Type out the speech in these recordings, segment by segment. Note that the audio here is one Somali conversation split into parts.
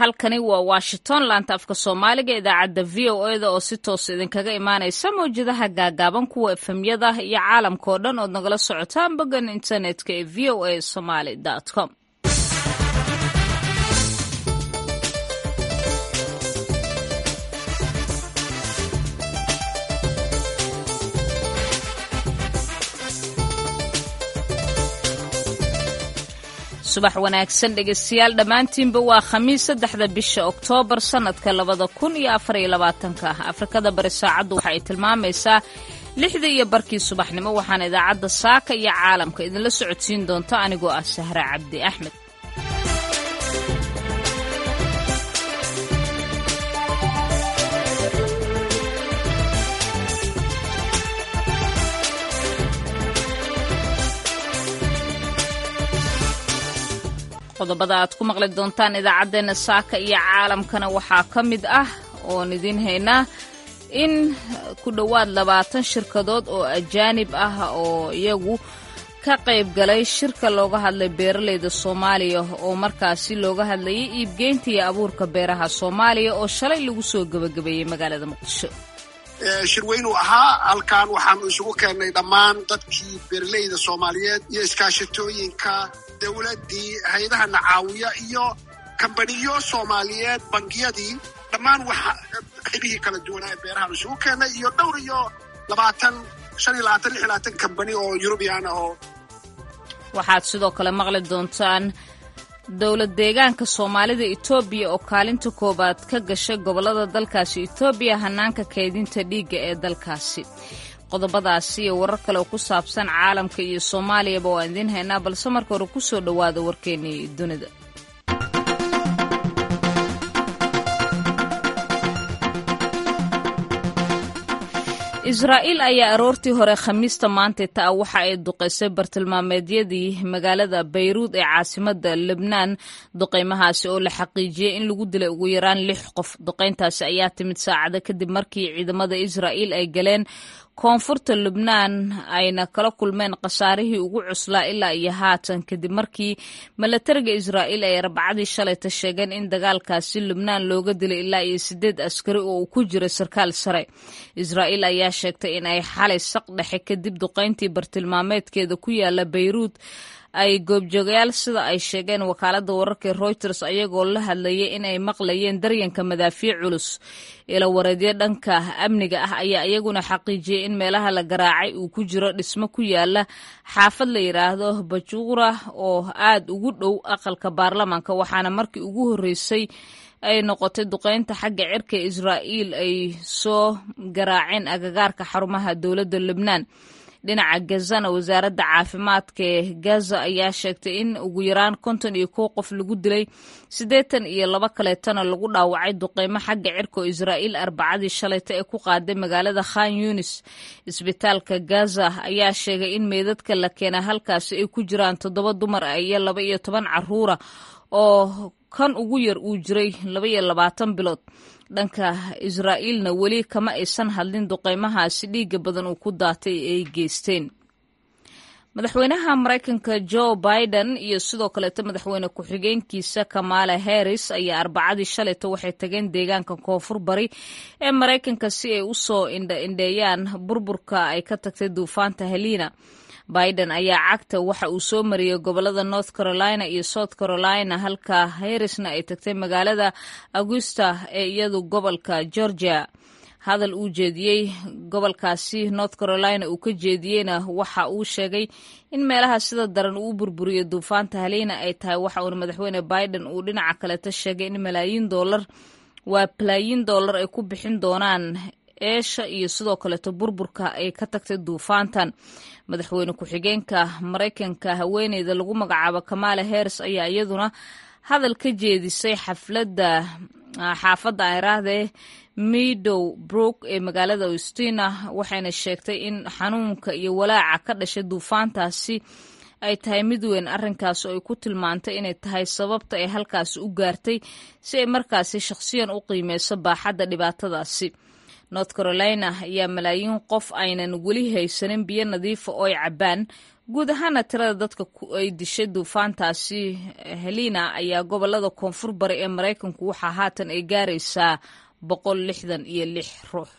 halkani waa washington laanta afka soomaaliga idaacadda v o eda oo si toos idinkaga imaanaysa mawjadaha gaagaaban kuwa efemyada iyo caalamka oo dhan ood nagala socotaan boggan internetka ee v o a somaly com subax wanaagsan dhegeystayaal dhammaantiinba waa khamiis saddexda bisha oktoobar sannadka labada kun iyo afariyo labaatanka afrikada bari saacaddu waxa ay tilmaamaysaa lixda iyo barkii subaxnimo waxaana idaacadda saaka iyo caalamka idinla socodsiin doonta anigoo ah sahre cabdi axmed qodobada aad ku maqli doontaan idaacaddeenna saaka iyo caalamkana waxaa ka mid ah oon idiin haynaa in ku dhowaad labaatan shirkadood oo ajaanib ah oo iyagu ka qayb galay shirka looga hadlay beeralayda soomaaliya oo markaasi looga hadlayay iibgeynta iyo abuurka beeraha soomaaliya oo shalay lagu soo gebagabeeyey magaalada muqdisho shirweynuu ahaa halkan waxaanu isugu keennay dhammaan dadkii beeraleyda soomaaliyeed iyo iskaashatooyinka dowladdii hay-adaha nacaawiya iyo kambaniyo soomaaliyeed bangiyadii dhammaan waxa qaybihii kala duwanaa ee beerahaan isugu keennay iyo dhowr iyo labaatan shan iyo labaatan lix labaatan kambani oo yurubiyan ah oo waxaad sidoo kale maqli doontaan dowlad deegaanka soomaalida etoobiya oo kaalinta koowaad ka gashay gobollada dalkaasi etoobiya hanaanka kaydinta dhiigga ee dalkaasi qodobadaasi iyo warar kale oo ku saabsan caalamka iyo soomaaliyaba waan idiin haynaa balse marka hore ku soo dhowaada warkeennii dunida israa'iil ayaa aroortii hore khamiista maantay ta'a waxa ay duqaysay bartilmaameedyadii magaalada bayruud ee caasimadda lebnaan duqaymahaasi oo la xaqiijiyey in lagu dilay ugu yaraan lix qof duqayntaasi ayaa timid saacado kadib markii ciidamada israa'iil ay galeen koonfurta lubnaan ayna kala kulmeen khasaarihii ugu cuslaa ilaa iyo haatan kadib markii milatariga israa'iil ay arbacadii shalayta sheegeen in dagaalkaasi lubnaan looga dilay ilaa iyo siddeed askari oo uu ku jiray sarkaal sare israa'iil ayaa sheegtay in ay xalay saq dhexe kadib duqayntii bartilmaameedkeeda ku yaala bayruud ay goobjoogayaal sida ay sheegeen wakaaladda wararka reuters ayagoo la hadlayay in ay maqlayeen daryanka madaafiic culus ila wareedyo dhanka amniga ah ayaa iyaguna xaqiijiyey in meelaha la garaacay uu ku jiro dhismo ku yaala xaafad la yidhaahdo bajuura oo aad ugu dhow aqalka baarlamaanka waxaana markii ugu horreysay ay noqotay duqeynta xagga cirka israa'iil ay soo garaaceen agagaarka xarumaha dowladda lebnaan dhinaca gazana wasaaradda caafimaadka ee gaza ayaa sheegtay in ugu yaraan konton iyo kow qof lagu dilay siddeetan iyo laba kaleetana lagu dhaawacay duqeymo xagga cirka oo israa'iil arbacadii shalayta ee ku qaaday magaalada khan yunis isbitaalka gaza ayaa sheegay in meydadka la keena halkaasi ay ku jiraan toddoba dumar ah iyo laba iyo toban caruura oo kan ugu yar uu jiray laba iyo labaatan bilood dhanka israa'iilna weli kama aysan hadlin duqeymahaasi dhiigga badan uu ku daatay ay geysteen madaxweynaha maraykanka joe biden iyo sidoo kaleeto madaxweyne ku-xigeenkiisa kamala harris ayaa arbacadii shalayta waxay tageen deegaanka koonfur bari ee maraykanka si ay u soo indhaindheeyaan burburka ay ka tagtay duufaanta helina biden ayaa cagta waxa uu soo mariyey gobolada north carolina iyo south carolina halka harrisna ay tagtay magaalada augusta ee iyadu gobolka georgia hadal uu jeediyey gobolkaasi north carolina uu ka jeediyeyna waxa uu sheegay in meelaha sida daran uu burburiyo duufaanta halina ay tahay waxa uuna madaxweyne biden uu dhinaca kaleeta sheegay in malaayiin doolar waa balaayiin doolar ay ku bixin doonaan eesha iyo sidoo kaleeto burburka ay ka tagtay duufaantan madaxweyne ku-xigeenka maraykanka haweeneyda lagu magacaabo kamala harris ayaa iyaduna hadal ka jeedisay xafladda xaafadda ayraahdee midow brook ee magaalada austina waxayna sheegtay in xanuunka iyo walaaca ka dhashay duufaantaasi ay tahay mid weyn arrinkaas oo ay ku tilmaantay inay tahay sababta ay halkaasi u gaartay si ay markaasi shakhsiyan u qiimeyso baaxadda dhibaatadaasi north carolina ayaa malaayiin qof aynan weli haysanin biyo nadiifa oo ay cabbaan guud ahaana tirada dadka ay dishay duufaantaasi helina ayaa gobolada koonfur bari ee maraykanku waxaa haatan ay gaaraysaa boqol lixdan iyo lix ruux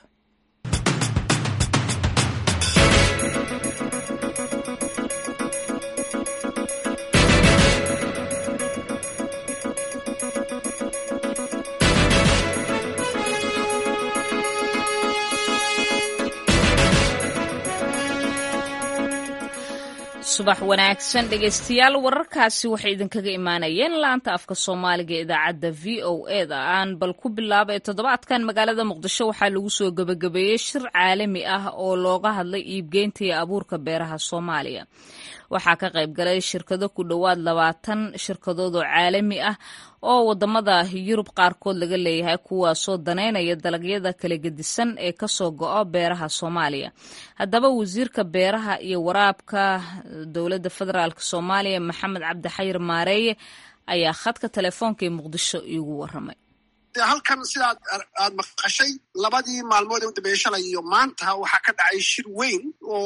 subax wanaagsan dhegaystayaal wararkaasi waxay idinkaga imaanayeen laanta afka soomaaliga ee idaacadda v o e da aan bal ku bilaabay toddobaadkan magaalada muqdisho waxaa lagu soo gebagabeeyey shir caalami ah oo looga hadlay iibgeynta iyo abuurka beeraha soomaaliya waxaa ka qayb galay shirkado ku dhowaad labaatan shirkadood oo caalami ah oo wadamada yurub qaarkood laga leeyahay kuwaasoo daneynaya dalagyada kala gedisan ee kasoo go-o beeraha soomaaliya haddaba wasiirka beeraha iyo waraabka dowladda federaalk soomaaliya maxamed cabdi xayir maareeye ayaa khadka telefoonka ee muqdisho iigu waramay halkan sidaad aad maqashay labadii maalmood ee u dambeeye shalay iyo maanta waxaa ka dhacay shir weyn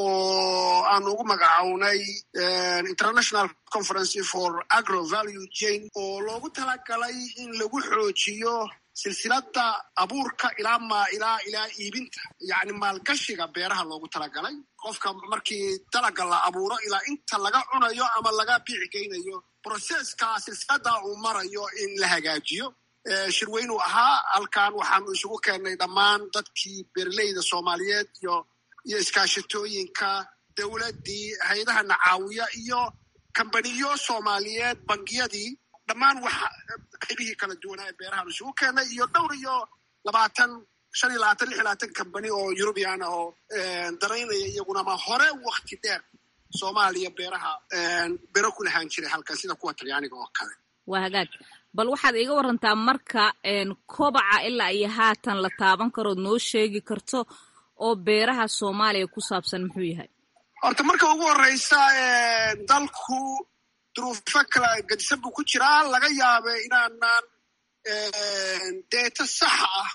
oo aan ugu magacownay international conference for agro value chain oo loogu talagalay in lagu xoojiyo silsilada abuurka ilaa ma ilaa ilaa iibinta yacni maalgashiga beeraha loogu talagalay qofka markii dalaga la abuuro ilaa inta laga cunayo ama laga biici geynayo broseska silsilada uu marayo in la hagaajiyo shirweynuu ahaa halkan waxaanu isugu keennay dhammaan dadkii beeraleyda soomaaliyeed iyo iyo iskaashatooyinka dowladdii hay-adaha nacaawiya iyo kambaniyo soomaaliyeed bangiyadii dhammaan waxa qaybihii kala duwanaa ee beerahaanu isugu keennay iyo dhowr iyo labaatan shan iyo labaatan lix iyo labaatan kambani oo yurubian ah oo daraynaya iyaguna ma hore wakti dheer soomaaliya beeraha bero ku lahaan jiray halkan sida kuwa talyaaniga oo kale waa hagaag bal waxaad iiga warantaa marka kobaca ilaa iyo haatan la taaban karood noo sheegi karto oo beeraha soomaaliya ku saabsan muxuu yahay horta marka ugu horeysa dalku duruufo kala gedisan buu ku jiraa laga yaabe inaanaan deeto saxa ah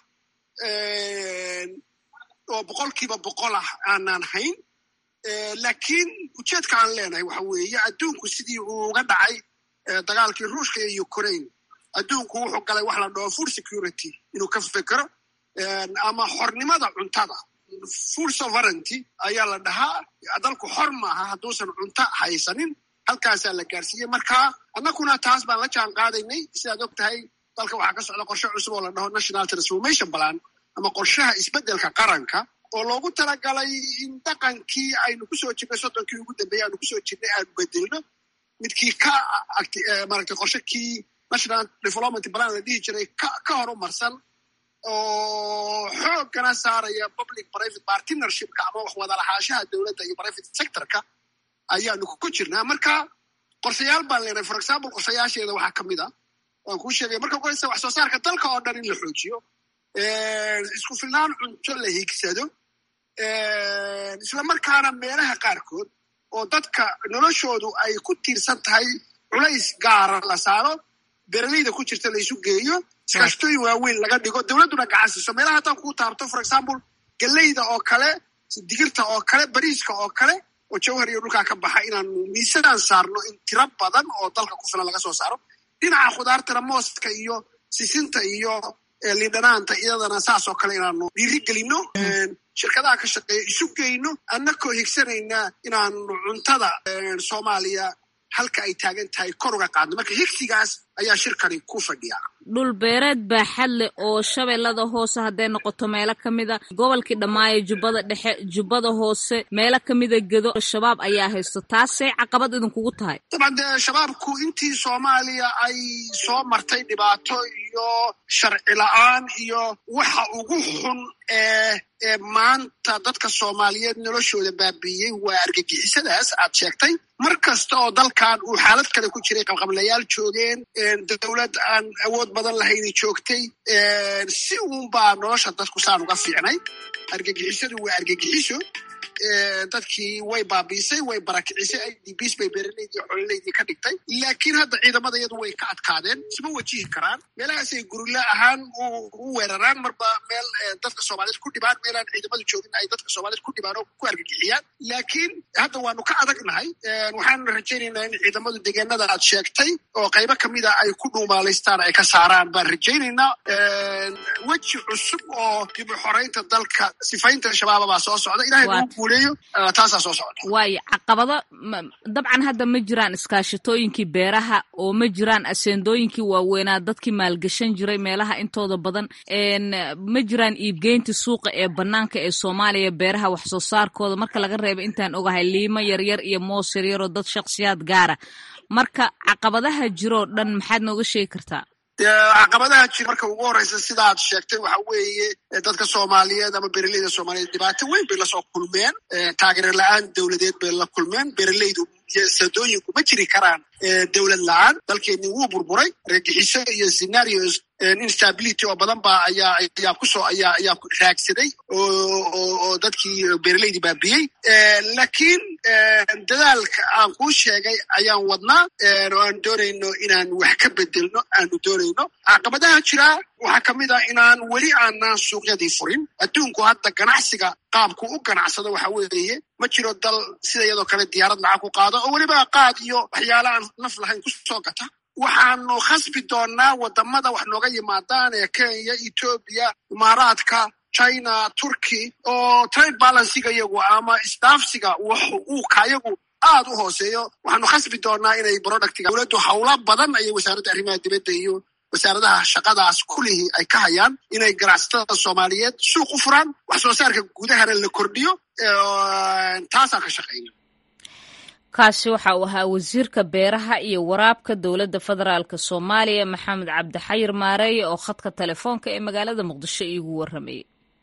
oo boqolkiiba boqol ah aanaan hayn laakiin ujeedka aan leenahay waxa weeye adduunku sidii uu uga dhacay dagaalkii ruushka iyo ukraine adduunku wuxuu galay wax la dhaho food security inuu ka fekero ama xornimada cuntada food sovereignty ayaa la dhahaa dalku xor maaha hadduusan cunto haysanin halkaasaa la gaarsiiyey marka annaguna taas baan la jaan qaadaynay sidaad og tahay dalka waxaa ka socda qorshe cusub oo la dhaho national transformation plan ama qorshaha isbeddelka qaranka oo loogu talagalay in dhaqankii aynu kusoo jirnay soddonkii ugu dambeeyey aynu kusoo jirnay aanu bedelno midkii ka maaragtay qorshe kii national development plan la dhihi jiray ka horumarsan oo xoogana saaraya public private partnershipka ama wax wada lahaanshaha dowladda iyo private sectorka ayaanu ku jirnaa marka qorshayaal baan leenahay for example qorshayaasheeda waxaa ka mid a waan kuu sheegaya marka koreysa wax soo saarka dalka oo dhan in la xoojiyo isku filnaan cunto la hiigsado isla markaana meelaha qaarkood oo dadka noloshoodu ay ku tiirsan tahay culays gaara la saaro beeraleyda ku jirta la isu geeyo iskaashatooyin waaweyn laga dhigo dowladduna gacan siiso meelaha haddaan kuu taabto for example geleyda oo kale digirta oo kale bariiska oo kale oo jawhar iyo dhulkaa ka baxa inaanu miisadaan saarno in tiro badan oo dalka ku filan laga soo saaro dhinaca khudaartana mooska iyo sisinta iyo lindhanaanta iyadana saas oo kale inaanu dhiiri gelino shirkadaha ka shaqeeya isu geyno annakoo higsanaynaa inaanu cuntada soomaaliya halka ay taagan tahay kor uga qaadno marka higsigaas ayaa shirkani ku fadhiya dhul beereed baaxad leh oo shabeellada hoose hadday noqoto meelo ka mida gobolkii dhammaayo jubbada dhexe jubbada hoose meelo ka mida gedo shabaab ayaa haysto taasay caqabad idinkugu tahay dabcan dee shabaabku intii soomaaliya ay soo martay dhibaato iyo sharci la-aan iyo waxa ugu xun ee ee maanta dadka soomaaliyeed noloshooda baabiiyey waa argagixisadaas aad sheegtay mar kasta oo dalkan uu xaalad kale ku jiray qabqablayaal joogeen dowlad aan awood badan lahayni joogtay si uunbaa nolosha dadku saan uga fiicnay argagixisadu waa argagixiso dadkii way baabiisay way barakicisay i d bs bay beeraleydii xololaydii ka dhigtay laakiin hadda ciidamada iyadu way ka adkaadeen isma wajihi karaan meelahaasay gurila ahaan u weeraraan marba meel dadka soomaaliyeed ku dhibaan meelaan ciidamadu joogin ay dadka soomaaliyeed ku dhibaan oo ku argagixiyaan laakiin hadda waanu ka adagnahay waxaanu rajaynaynaa in ciidamadu deegaanada aad sheegtay oo qaybo kamida ay ku dhuumaalaystaan ay ka saaraan baan rajaynaynaa weji cusub oo dib u xoreynta dalka sifaynta shabaaba baa soo socda ilahay lagu guuleeyo taasaa soo socda waayo caqabado dabcan hadda ma jiraan iskaashatooyinkii beeraha oo ma jiraan aseendooyinkii waaweynaa dadkii maalgashan jiray meelaha intooda badan ma jiraan iibgeynta suuqa ee banaanka ee soomaaliya beeraha wax soo saarkooda marka laga reeba intaan ogahay liimo yaryar iyo moos yaryaroo dad shakhsiyaad gaara marka caqabadaha jiroo dhan maxaad nooga sheegi kartaa caqabadaha jira marka ugu horeysa sidaad sheegtay waxa weeye dadka soomaaliyeed ama beeraleyda soomaaliyeed dhibaato weyn bay lasoo kulmeen taageero la-aan dowladeed bay la kulmeen beeraleydu iyo sadooyinku ma jiri karaan dowlad la-aan dalkeeni wuu burburay reegixiso iyo scenarios instability oo badan ba ayaa ayaa kusoo ayaa ayaa raagsaday oo dadkii beeraleydii baabiyey laakiin dadaalka aan kuu sheegay ayaan wadnaa oo aan doonayno inaan wax ka bedelno aanu doonayno caqabadaha jira waxaa kamid ah inaan weli aanaan suuqyadii furin adduunku hadda ganacsiga qaabku u ganacsado waxa weeye ma jiro dal sida iyadoo kale diyaarad lacag ku qaado oo weliba qaad iyo waxyaala aan naf lahayn kusoo gata waxaanu khasbi doonaa wadamada wax nooga yimaadaan ee kenya etoobiya imaaraadka china turkey oo trade balansiga iyagu ama isdaafsiga uu kayagu aad u hooseeyo waxaanu khasbi doonaa inay productiga dowladdu howlo badan ayay wasaaradda arrimaha dibadda iyo wasaaradaha shaqadaas kulihii ay ka hayaan inay ganacsatada soomaaliyeed suuq u furaan wax soo saarka gudahana la kordhiyo taasaan ka shaqayna kaasi waxa uu ahaa wasiirka beeraha iyo waraabka dowladda federaalk soomaaliya maxamed cabdixayir maareeye oo khadka telefoonka ee magaalada muqdisho iigu warramayay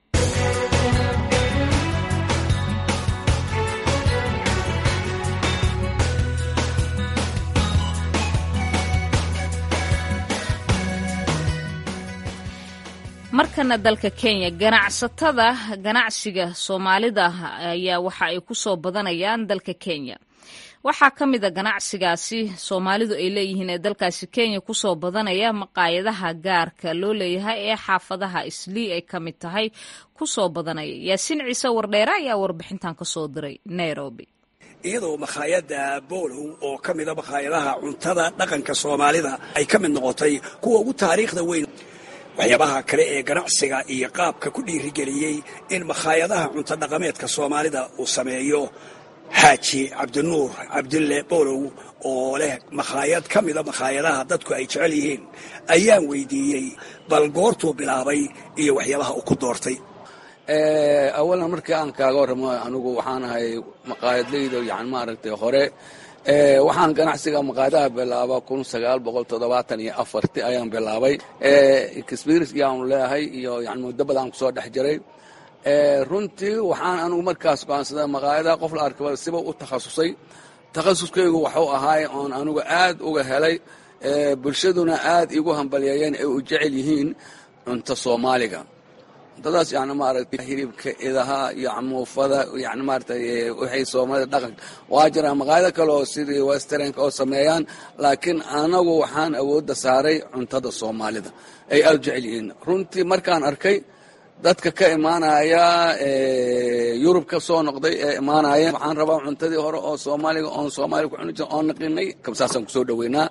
markana dalka kenya ganacsatada ganacsiga soomaalida ayaa waxa ay ku soo badanayaan dalka kenya waxaa ka mid a ganacsigaasi soomaalidu ay leeyihiin ee dalkaasi kenya kusoo badanaya maqaayadaha gaarka loo leeyahay ee xaafadaha islii ay ka mid tahay kusoo badanaya yaasiin ciise wardheere ayaa warbixintan kasoo diray nairobi iyadoo makhaayadda boolow oo ka mida makhaayadaha cuntada dhaqanka soomaalida ay ka mid noqotay kuwa ugu taariikhda weyn waxyaabaha kale ee ganacsiga iyo qaabka ku dhiirigeliyey in makhaayadaha cunto dhaqameedka soomaalida uu sameeyo xaaji cabdinuur cabdille boolow oo leh makhaayad ka mida makhaayadaha dadku ay jecel yihiin ayaan weydiiyey bal goortuu bilaabay iyo waxyaabaha uu ku doortay awalan markii aan kaaga warramo anigu waxaan ahay maqaayadleyda yani maaragtay hore waxaan ganacsiga maqaayadaha bilaaba kun sagaal boqol toddobaatan iyo afarti ayaan bilaabay experience yaanu leeyahay iyo yani muddo badan kusoo dhex jiray runtii waxaan anigu markaas go'aansaday maqaayadaha qof la arkaba siba u takhasusay takhasuskaygu waxuu ahaay oon anigu aad uga helay bulshaduna aad igu hambalyeeyeen ay u jecel yihiin cunto soomaaliga cuntadaas yani maaragtay hilibka idaha iyo camuufada yani maaragtay waxay soomaalida dhaqanka waa jiraan maqaayado kale oo sidii westernka oo sameeyaan laakiin anagu waxaan awoodda saaray cuntada soomaalida ay aad u jecel yihiin runtii markaan arkay dadka ka imaanaya yurub ka soo noqday ee imaanaya waxaan rabaa cuntadii hore oo soomaaliga oon soomaaliga ku cuni jir oon naqinay kabsaasaan kusoo dhoweynaa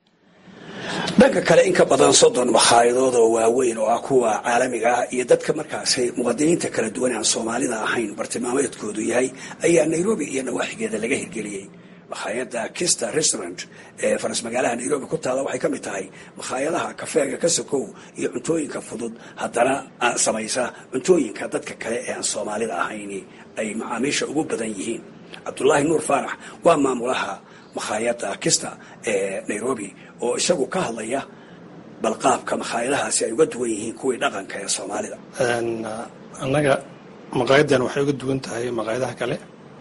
dhanka kale in ka badan soddon makhaayadadood oo waaweyn oo ah kuwa caalamiga ah iyo dadka markaasi muqadiniinta kala duwan aan soomaalida ahayn bartilmaameedkoodu yahay ayaa nairobi iyo nawaaxigeeda laga hirgeliyey makhaayadda kista restaurant ee faras magaalaha nairobi ku taalla waxay ka mid tahay makhaayadaha kafeega ka sokow iyo cuntooyinka fudud haddana samaysa cuntooyinka dadka kale ee aan soomaalida ahayni ay macaamiisha ugu badan yihiin cabdulaahi nuur faarax waa maamulaha makhaayadda kista ee nairobi oo isagu ka hadlaya balqaabka makhaayadahaasi ay uga duwan yihiin kuwii dhaqanka ee soomaalida annaga maqaayadan waxay uga duwan tahay maqaayadaha kale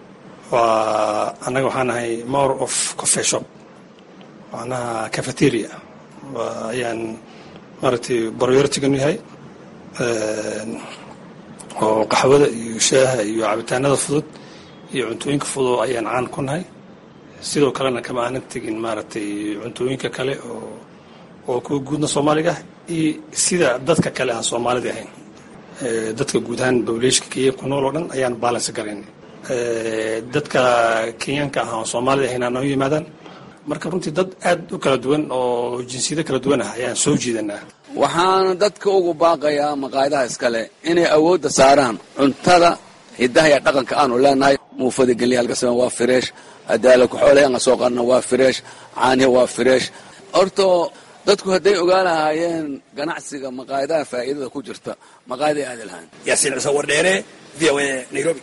waa annaga waxaan ahay more of coffee shop macnaha cafeteria ayaan maaragtay prioritiganu yahay oo qaxwada iyo shaaha iyo cabitaanada fudud iyo cuntooyinka fudud ayaan caan ku nahay sidoo kalena kama aanan tegin maaragtay cuntooyinka kale oo oo kuwa guudna soomaaliga ah iyo sida dadka kale aan soomaalida ahayn dadka guud ahaan bawleeshka kenya ku nool oo dhan ayaan balance garayn dadka kenyaanka ah aan soomaalida ahayn aan noo yimaadaan marka runtii dad aad u kala duwan oo jinsiyado kala duwan ah ayaan soo jiidanaa waxaana dadka ugu baaqayaa maqaayadaha iskale inay awoodda saaraan cuntada hidaha iyo dhaqanka aanu leenahay muufada gelya halkasama waa fireesh adaala kuxoolay aan soo qarna waa fireesh caanihi waa fireesh horto dadku hadday ogaan lahaayeen ganacsiga maqaayadaha faa'iidada ku jirta maqaayaday aadi lahaan yaasiin cise wardheere v o a nairobi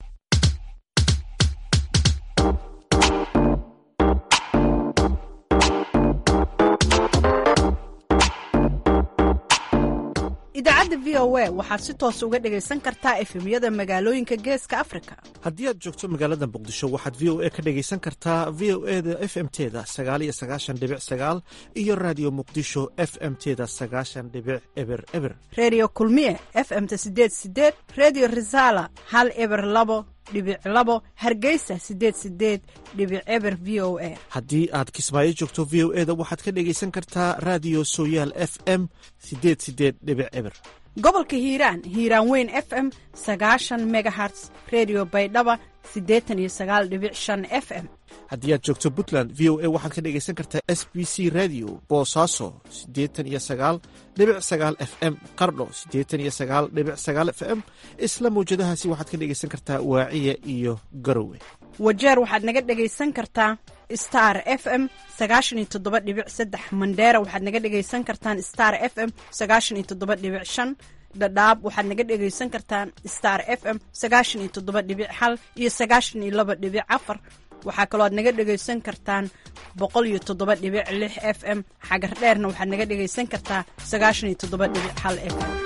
idaacadda v o a waxaad si toos uga dhegaysan kartaa efemyada magaalooyinka geeska afrika haddii aad joogto magaalada muqdisho waxaad v o a ka dhegaysan kartaa v o e da f m teda sagaaliyo sagaashan dhibic sagaal iyo raadiyo muqdisho f m teda sagaashan dhibic eber eber reediyo kulmiye f m-ta sideed sideed reediyo risaala hal eber labo dhibic labo hargeysa sideed sideed dhibic eber v o a haddii aad kismaayo joogto v o e da waxaad ka dhegaysan kartaa raadiyo sooyaal f m sideed sideed dhibic eber gobolka hiiraan hiiraan weyn f m sagaashan megaherts redio baydhaba siddeetan iyo sagaal dhibic shan f m haddii aad joogto puntland v o a waxaad ka dhegaysan kartaa s b c radio boosaaso siddeetan iyo sagaal dhibic sagaal f m qardho siddeetan iyo sagaal dhibic sagaal f m isla mawjadahaasi waxaad ka dhegaysan kartaa waaciya iyo garowe wajeer waxaad naga dhegaysan kartaa star f m sagaashan iyo toddoba dhibic saddex mandheera waxaad naga dhegaysan kartaan star f m sagaashan iyo toddoba dhibic shan dhadhaab waxaad naga dhegaysan kartaan star f m sagaashan iyo toddoba dhibic hal iyo sagaashan iyo laba dhibic afar waxaa kaloo aad naga dhegaysan kartaan boqol iyo toddoba dhibic lix f m xagar dheerna waxaad naga dhegaysan kartaa sagaashan iyo toddoba dhibic hal f m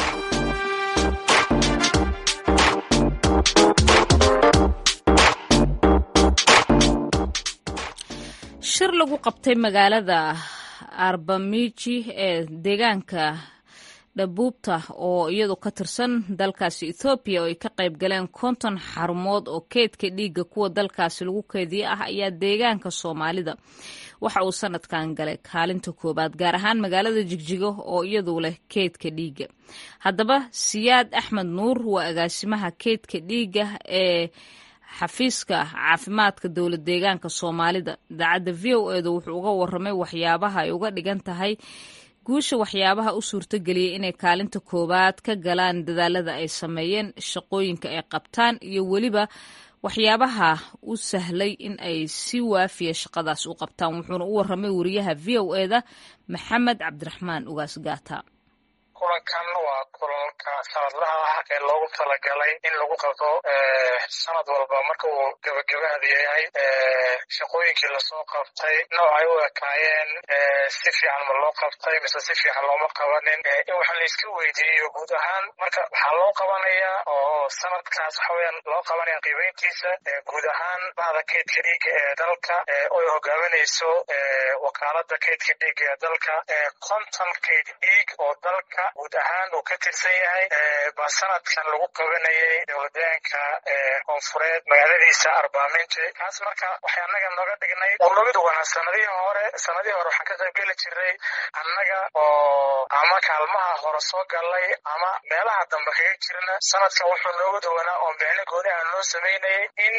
shir lagu qabtay magaalada arbamiji ee deegaanka dhabuubta oo iyadu ka tirsan dalkaasi ethoobiya oo ay ka qayb galeen konton xarumood oo keydka dhiigga kuwa dalkaasi lagu keediye ah ayaa deegaanka soomaalida waxa uu sanadkan galay kaalinta koowaad gaar ahaan magaalada jigjigo oo iyadu leh keydka dhiigga haddaba siyaad axmed nuur waa agaasimaha keydka dhiigga ee xafiiska caafimaadka dowlad deegaanka soomaalida idaacadda v o edu wuxuu uga waramay waxyaabaha ay uga dhigan tahay guusha waxyaabaha u suurtogeliyay inay kaalinta koowaad ka galaan dadaalada ay sameeyeen shaqooyinka ay qabtaan iyo weliba waxyaabaha u sahlay in ay si waafiya shaqadaas u qabtaan wuxuuna u waramay wariyaha v o eda maxamed cabdiraxmaan ugaas gaata kulankan waa kulanka sanadlaha ah ee loogu talagalay in lagu qabto sanad walba marka uu gebagabahada yahay shaqooyinkii lasoo qabtay nooc ay u ekaayeen si fiican ma loo qabtay mise si fiican looma qabanin in waxa la iska weydiiyo guud ahaan marka waxaa loo qabanayaa oo sanadkaas waxa weyaan loo qabanaya qiimeyntiisa guud ahaan bahda kaydka dhiigga ee dalka oy hogaaminayso wakaalada kaydka dhiigga ee dalka konton kayd dhiig oo dalka guud ahaan uu ka tirsan yahay baa sanadkan lagu qabanayay dowladaanka koonfureed magaaladiisa arbaaminti kaas marka waxay annaga nooga dhignay oo nooga duwanaa sanadihii hore sanadihii hore waxaan ka qaybgeli jirnay annaga oo ama kaalmaha hore soo galay ama meelaha dambe kaga jirna sanadkan wuxuu nooga duwanaa oo micno gooni aan noo samaynayay in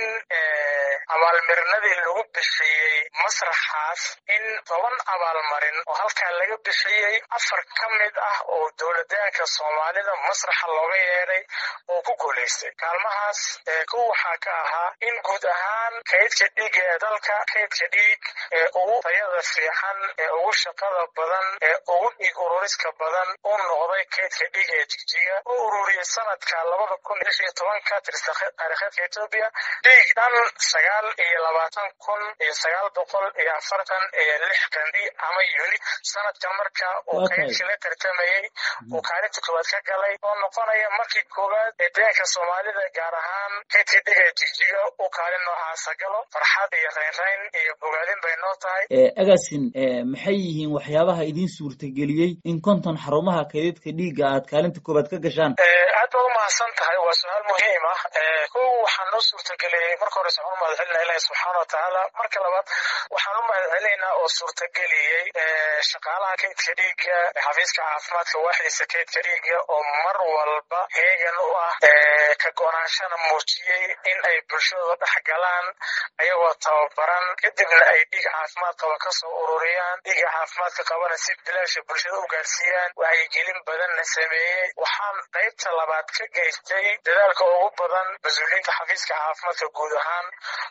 abaalmarinadii lagu bixiyey masraxaas in toban abaalmarin oo halkaa laga bixiyey afar ka mid ah oo dowladaanka soomaalida masraxa looga yeedhay oo ku guulaystay kaalmahaas kuw waxaa ka ahaa in guud ahaan kaydka dhiigga ee dalka kaydka dhiig ee ugu tayada fiican ee ugu shaqada badan ee ugu dhiig ururiska badan uu noqday kaydka dhiig ee jigjiga u ururiyey sanadka labada kun lix iyo tobanka tirsa taariikheedka etoobiya dhiig dhan sagaal iyo labaatan kun iyo sagaal boqol iyo afartan iyo lix qandi ama unit sanadkan marka uu kaydka la tartamayey uu kaalinta koowaad ka galay oo noqonaya markii koowaad ee deegaanka soomaalida gaar ahaan kaydka dhiga jigjiga uu kaalin noocaasa galo farxad iyo raynrayn iyo bogaadin bay noo tahay agasin maxay yihiin waxyaabaha idiin suurtageliyey in konton xarumaha kaydadka dhiigga aad kaalinta koowaad ka gashaan aad baad umahadsan tahay waa su-aal muhiim ah kow waxaan noo suurtageliyey marka hore waxaan u mahadcelinaa ilahi subxaana watacaala marka labaad waxaan u mahadcelinaynaa oo suurtageliyey shaqaalaha kaydka dhiigga xafiiska caafimaadka waaxdiisa kaydka dhiigga oo mar walba heegan u ah ka go-naanshana muujiyey in ay bulshadooda dhex galaan ayagoo tababaran kadibna ay dhiig caafimaad qaba kasoo ururiyaan dhiiga caafimaadka qabana si bilaasha bulshada u gaarsiiyaan wacyigelin badanna sameeyey waxaan qaybta labaad ka geystay dadaalka ugu badan mas-uuliyiinta xafiiska caafimaadka guud ahaan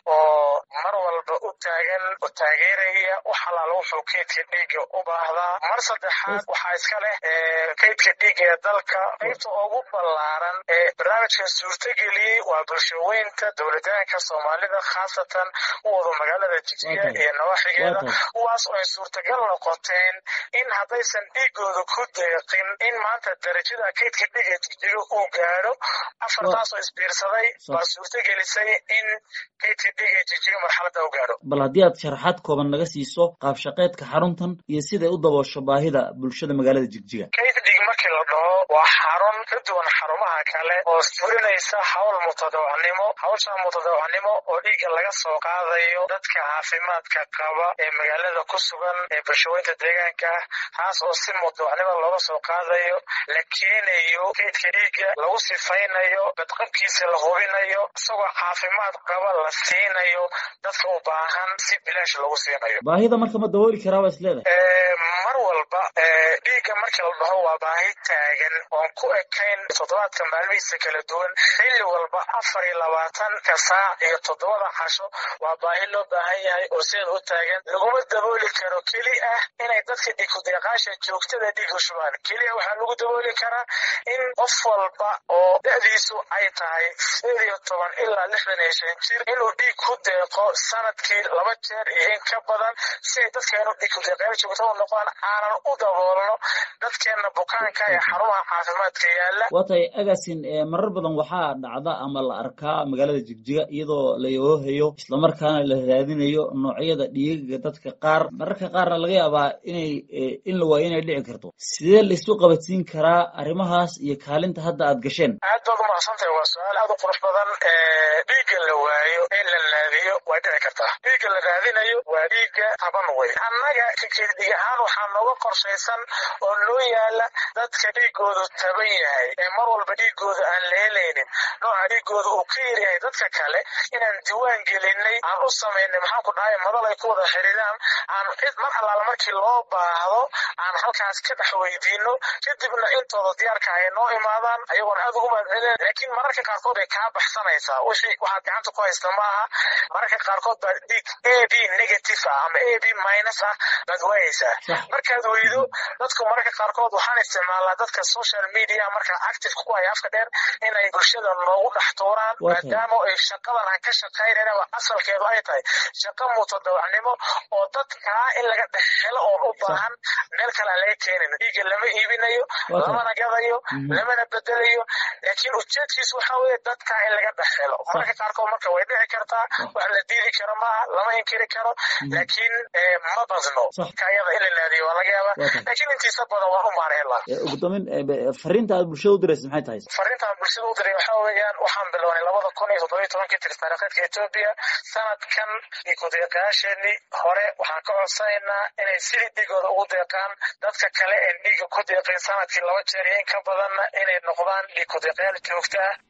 oo mar walba u taagan oo taageeraya wax alaala wuxuu kaydka dhiigga u baahdaa mar saddexaad waxaa iska leh kaydka dhiigga ee dalka qaybta ugu ballaaran ee barnaamijka suurtageliyey waa bulshaweynta dowladaanka soomaalida khaasatan u wado magaalada jigjiga iyo nawaaxigeeda kuwaas oo ay suurtagal noqoteen in haddaysan dhiigooda ku deeqin in maanta darajada kaydka dhiigga jigjiga uu gaadho afartaas oo isbiirsaday baa suurtagelisay in kaydka dhiigga jigjiga marxaladda u gaadho bal haddii aad sharaxaad kooban naga siiso qaabshaqeedka xaruntan iyo siday u daboosho baahida bulshada magaalada jigjiga kayd dhiig markii la dhaho waa xarun ka duwan xarumaha kale oo fulinaysa hawl mutadawacnimo hawsha mutadawacnimo oo dhiigga laga soo qaadayo dadka caafimaadka qaba ee magaalada ku sugan ee bulshaweynta deegaanka ah taas oo si mutadawacnimo looga soo qaadayo la keenayo kaydka dhiigga lagu sifaynayo badqabkiisa la hubinayo isagoo caafimaad qaba la siinayo dadka u baahan si bilaash lagu siinayo baahida marka ma dabooli karaa waa isleedahay mar walba dhiigga markii la dhaho waa baahi taagan oon ku ekayn toddobaadka maalmihiisa kala duwan xilli walba afar iyo labaatanka saac iyo toddobada casho waa baahi loo baahan yahay oo sideeda u taagan laguma dabooli karo keli ah inay dadka dhikudeeqaasha joogtada dhiig u shubaan keliya waxaa lagu dabooli karaa in qof walba oo da-diisu ay tahay sideed iyo toban ilaa lixdan iyo shan jir inuu dhiig ku deeqo sanadkii laba jeer iyo in ka badan si ay dadkeenu dhikudeeqayaal joogtada u noqdaan aanan u daboolno dadkeena bukaanka ee xarumaha caafimaadka yaala waa tahay agasin marar badan waxaa dhacda ama la arkaa magaalada jigjiga iyadoo la yoohayo islamarkaana la raadinayo noocyada dhiigaga dadka qaar mararka qaarna laga yaabaa inay in la waayo inay dhici karto sidee laisu qabadsiin karaa arrimahaas iyo kaalinta hadda aad gasheen aad baad umahadsantahay waa su-aal aad u qurux badan dhiigga la waayo in la naadiyo way dhici kartaa dhiigga la raadinayo waa dhiigga taban wey annaga kakeedhig ahaan waxaa nooga qorshaysan oo noo yaala dadka dhiigoodu taban yahay ee mar walba dhiigooda aan la helaynin nooca dhiigooda uu ka yaryahay dadka kale inaan diwaan gelinay aan u samaynay maxaan ku dhahay madal ay ku wada xiriiraan aan cid mar allaala markii loo baahdo aan halkaas ka dhex weydiino kadibna intooda diyaarka ay noo imaadaan ayagoona aad ugu mahadcelin laakiin mararka qaarkood ay kaa baxsanaysaa wixii waxaad gacanta ku haysta maaha mararka qaarkood baa dhiig a b negative ah ama a b minus ah baad waayeysaa markaad weydo dadku mararka qaarkood waxaan isticmaalnaa dadka social media marka active ku haya afka dheer inay bulshada noogu dhex tuuraan maadaama ay shaqadan aan ka shaqaynayna asalkeedu ay tahay shaqo mutadawacnimo oo dadkaa in laga dhex helo oo u baahan meel kale aan laga keenin dhiigga lama iibinayo lamana gadayo lamana bedelayo laakiin ujeedkiisu waxa weeye dadkaa in laga dhex helo mararka qaarkood marka way dhici kartaa wax la diidi karo maaha lama inkiri karo laakiin ma badno ayada in la naadiyo waa laga yaabaa laakiin intiisa badan waa u maarheelaa ugu dambeyn fariinta aad bulshada u diraysa maxay tahay fariintaan bulshada u diray waxa weeyaan waxaan bilownay labada kun iyo toddoba iyo tobankii tiris taariikheedka etoobiya sanadkan ikudeeqayaasheenii hore waxaan ka codsanaynaa inay sidii dhiigooda ugu deeqaan dadka kale ee dhiiga ku deeqin sanadkii laba jeer iyo in ka badanna inay noqdaan dhiig kudeeqayaal joogta ah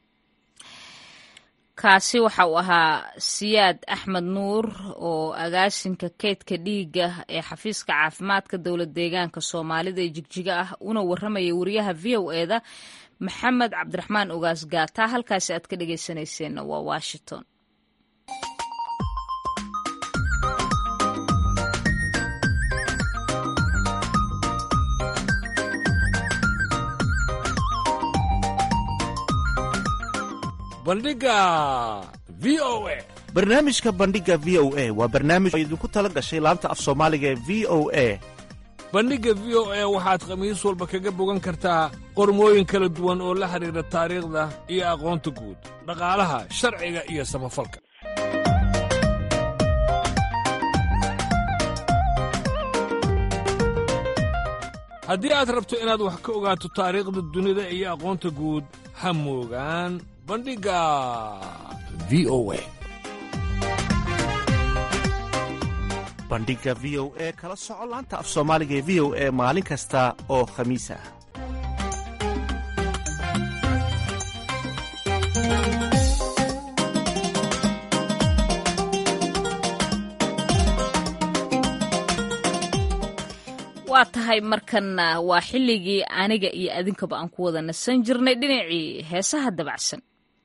kaasi waxa uu ahaa siyaad axmed nuur oo agaasinka keydka dhiigga ee xafiiska caafimaadka dowlad deegaanka soomaalida ee jigjiga ah una warramaya wariyaha v o eda maxamed cabdiraxmaan ogaas gaata halkaasi aad ka dhegeysanayseena waa washington bandhiga v o a barnaamijka bandhiga v o a waa barnaamij oo idinku tala gashay laanta af soomaaliga ee v o a bandhigga v o a waxaad khamiis walba kaga bogan kartaa qormooyin kala duwan oo la xidhiidha taariikhda iyo aqoonta guud dhaqaalaha sharciga iyo samafalka haddii aad rabto inaad wax ka ogaato taariikhda dunida iyo aqoonta guud ha moogaan bandhigga v o a bandhigga v o e kala soco laanta af soomaaliga ee v o e maalin kasta oo khamiis ah waa tahay markanna waa xilligii aniga iyo adinkaba aan ku wada nasan jirnay dhinacii heesaha dabacsan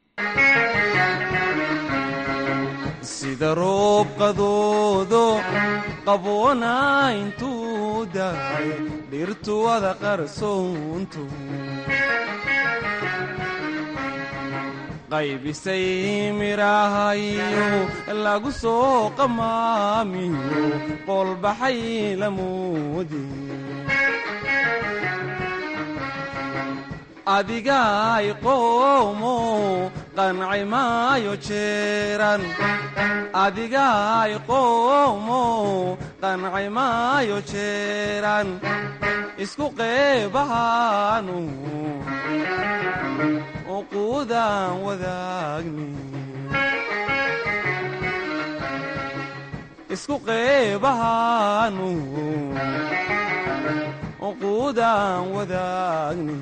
sida roob qadoodo qaboona intuu dahay dhirtu wada qarsoontu qaybisay midhahayo lagu soo qamaamiyo qoolbaxay lamoodi adigaay qoomo qanci maayo jeeran adigaay qoomo qanci maayo jeeran isku qeebahaanu uquudaan wadaagni isku qeebahaanu uquudaan wadaagni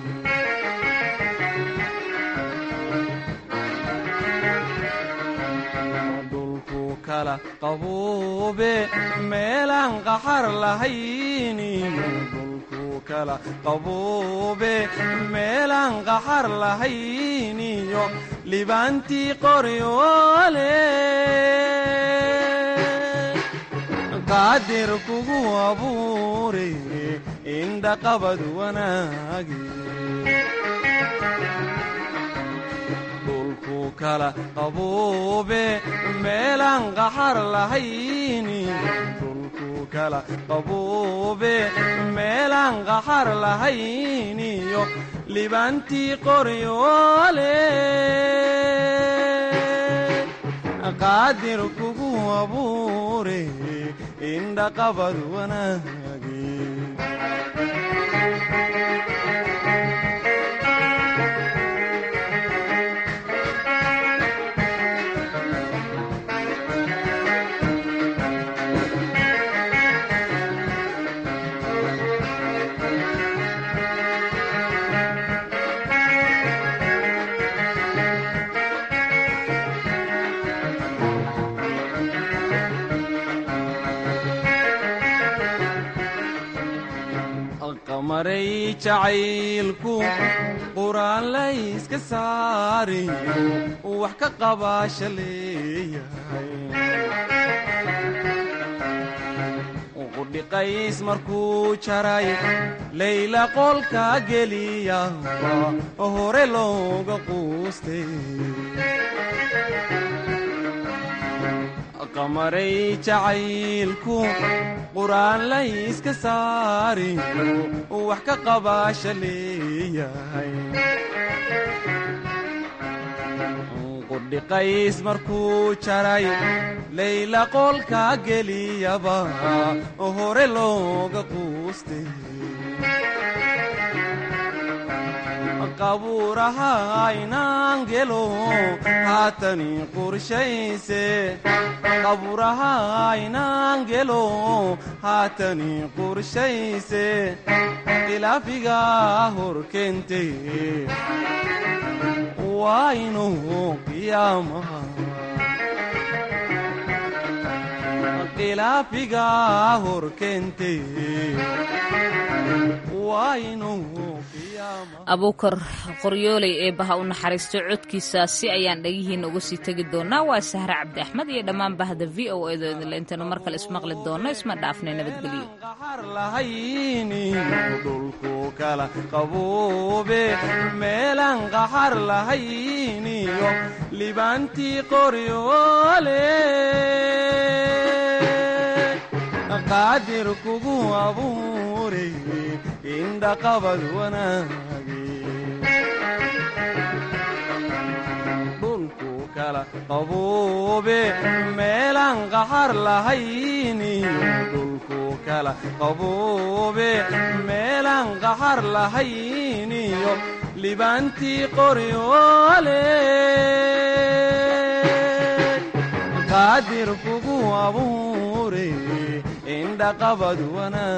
kala qabuube meelaan qaxar lahayniyo dhulku kala qabuube meelaan qaxar lahayniyo libaantii qoryoole qaadir kugu abuure indhaqabad wanaagi kala qabuube meelaan qaxar lahayni dhulku kala qabuube meelaan qaxar lahayniyo libaantii qoryoole qaadir kugu abuure indhaqabad wanaagi maray jacaylku quraan layska saariyo wax ka qabaasha leeyahay qudhiqays markuu jaray layla qolka geliyaba hore looga quustay qamaray jacaylku quraan layska saariyo wax ka qabaasha leeyahay qudhiqays markuu jaray layla qolka geliyaba hore looga quustay qabuuraha aynaan gelo haatani qorshayse qabuuraha aynaan gelo haatani qorshayse khilaafiga hor keente waa inuu qiyaamaha khilaafiga hor keente waa inuu abuukar qoryooley ee baha u naxariistay codkiisaasi ayaan dhagihiina uga sii tegi doonaa waa sahre cabdi axmed iyo dhammaan bahda v o edo idinle intaynu mar kale ismaqli doonno isma dhaafnay nabadgelyo dhulku kala qabuube meelaan qaxar lahayniyo libaantii qoryoole qaadir kugu abuure indhaqabad wanaage dhulku kala qabuube meelaan qaxar lahayniyo dhulku kala qabuube meelaan qaxar lahayniyo libaantii qoryoole qaadir kugu abuure indhaqabad wanaag